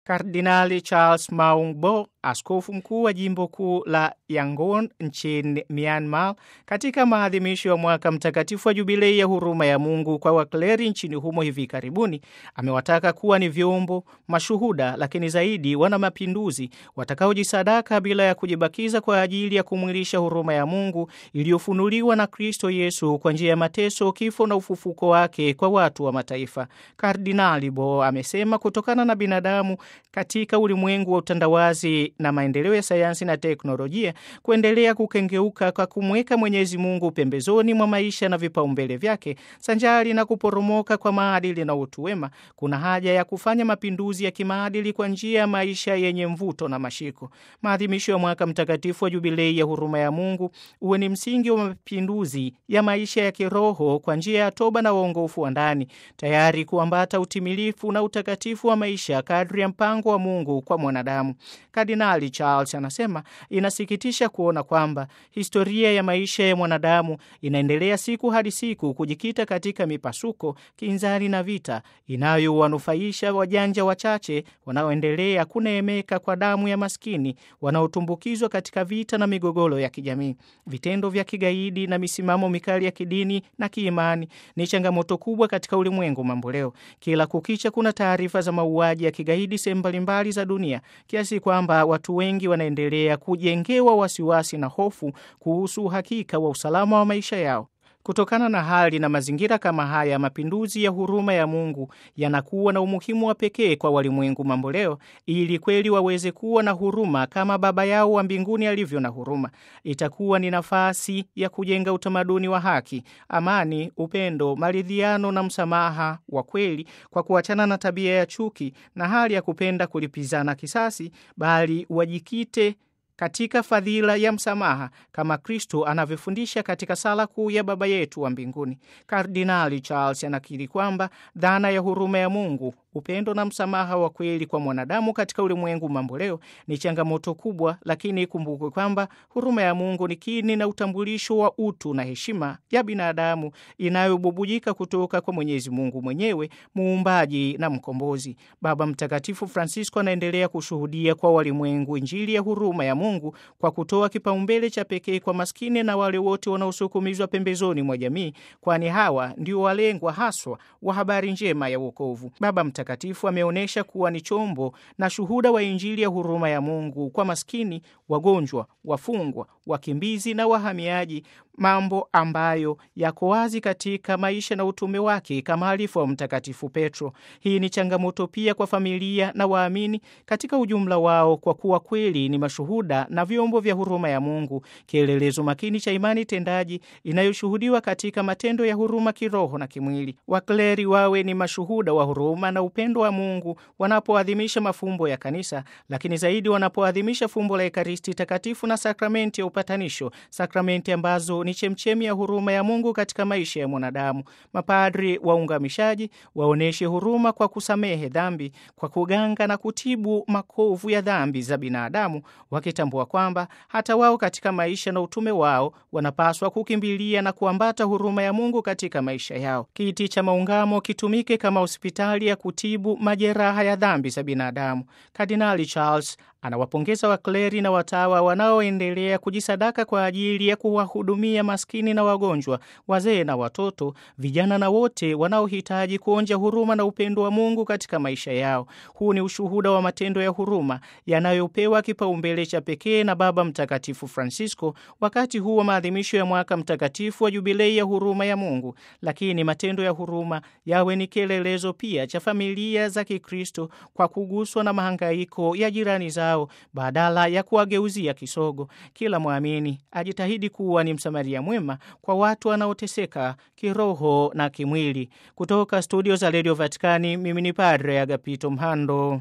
Kardinali Charles Maungbo, askofu mkuu wa jimbo kuu la Yangon nchini Myanmar, katika maadhimisho ya mwaka mtakatifu wa jubilei ya huruma ya Mungu kwa wakleri nchini humo hivi karibuni, amewataka kuwa ni vyombo mashuhuda, lakini zaidi wana mapinduzi watakaojisadaka bila ya kujibakiza kwa ajili ya kumwilisha huruma ya Mungu iliyofunuliwa na Kristo Yesu kwa njia ya mateso, kifo na ufufuko wake kwa watu wa mataifa. Kardinali Bo amesema kutokana na binadamu katika ulimwengu wa utandawazi na maendeleo ya sayansi na teknolojia kuendelea kukengeuka kwa kumweka Mwenyezi Mungu pembezoni mwa maisha na vipaumbele vyake, sanjari na kuporomoka kwa maadili na utu wema, kuna haja ya kufanya mapinduzi ya kimaadili kwa njia ya maisha yenye mvuto na mashiko. Maadhimisho ya mwaka mtakatifu wa jubilei ya huruma ya Mungu uwe ni msingi wa mapinduzi ya maisha ya kiroho kwa njia ya toba na uongofu wa ndani, tayari kuambata utimilifu na utakatifu wa maisha kadri ya mpango wa Mungu kwa mwanadamu. Kardinali Charles anasema inasikitisha kuona kwamba historia ya maisha ya mwanadamu inaendelea siku hadi siku kujikita katika mipasuko, kinzani na vita inayowanufaisha wajanja wachache wanaoendelea kuneemeka kwa damu ya maskini wanaotumbukizwa katika vita na migogoro ya kijamii. Vitendo vya kigaidi na misimamo mikali ya kidini na kiimani ni changamoto kubwa katika ulimwengu mamboleo. Kila kukicha kuna taarifa za mauaji ya kigaidi sehemu mbalimbali za dunia kiasi kwamba watu wengi wanaendelea kujengewa wasiwasi na hofu kuhusu uhakika wa usalama wa maisha yao. Kutokana na hali na mazingira kama haya, mapinduzi ya huruma ya Mungu yanakuwa na umuhimu wa pekee kwa walimwengu mamboleo, ili kweli waweze kuwa na huruma kama Baba yao wa mbinguni alivyo na huruma. Itakuwa ni nafasi ya kujenga utamaduni wa haki, amani, upendo, maridhiano na msamaha wa kweli, kwa kuachana na tabia ya chuki na hali ya kupenda kulipizana kisasi, bali wajikite katika fadhila ya msamaha kama Kristo anavyofundisha katika sala kuu ya Baba yetu wa mbinguni. Kardinali Charles anakiri kwamba dhana ya huruma ya Mungu, upendo na msamaha wa kweli kwa mwanadamu katika ulimwengu mamboleo ni changamoto kubwa, lakini ikumbukwe kwamba huruma ya Mungu ni kini na utambulisho wa utu na heshima ya binadamu inayobubujika kutoka kwa Mwenyezi Mungu mwenyewe, muumbaji na mkombozi. Baba Mtakatifu Francisco anaendelea kushuhudia kwa walimwengu Injili ya huruma ya Mungu kwa kutoa kipaumbele cha pekee kwa maskini na wale wote wanaosukumizwa pembezoni mwa jamii, kwani hawa ndio walengwa haswa wa habari njema ya wokovu. Baba Mtakatifu ameonyesha kuwa ni chombo na shuhuda wa Injili ya huruma ya Mungu kwa maskini, wagonjwa, wafungwa, wakimbizi na wahamiaji, mambo ambayo yako wazi katika maisha na utume wake kama alifu wa Mtakatifu Petro. Hii ni changamoto pia kwa familia na waamini katika ujumla wao, kwa kuwa kweli ni mashuhuda na vyombo vya huruma ya Mungu, kielelezo makini cha imani tendaji inayoshuhudiwa katika matendo ya huruma kiroho na kimwili. Wakleri wawe ni mashuhuda wa huruma na upendo wa Mungu wanapoadhimisha mafumbo ya Kanisa, lakini zaidi wanapoadhimisha fumbo la Ekaristi Takatifu na sakramenti ya upatanisho, sakramenti ambazo ni chemchemi ya huruma ya Mungu katika maisha ya mwanadamu. Mapadri waungamishaji waoneshe huruma kwa kusamehe dhambi, kwa kuganga na kutibu makovu ya dhambi za binadamu, wakitambua kwamba hata wao katika maisha na utume wao wanapaswa kukimbilia na kuambata huruma ya Mungu katika maisha yao. Kiti cha maungamo kitumike kama hospitali ya kutibu majeraha ya dhambi za binadamu. Kardinali Charles anawapongeza wakleri na watawa wanaoendelea kujisadaka kwa ajili ya kuwahudumia maskini na wagonjwa, wazee na watoto, vijana na wote wanaohitaji kuonja huruma na upendo wa Mungu katika maisha yao. Huu ni ushuhuda wa matendo ya huruma yanayopewa kipaumbele cha pekee na Baba Mtakatifu Francisco wakati huu wa maadhimisho ya mwaka mtakatifu wa jubilei ya huruma ya Mungu. Lakini matendo ya huruma yawe ni kielelezo pia cha familia za Kikristo kwa kuguswa na mahangaiko ya jirani zao badala ya kuwageuzia kisogo. Kila mwamini ajitahidi kuwa ni msamaria mwema kwa watu wanaoteseka kiroho na kimwili. Kutoka studio za redio Vatikani, mimi ni Padre Agapito Mhando.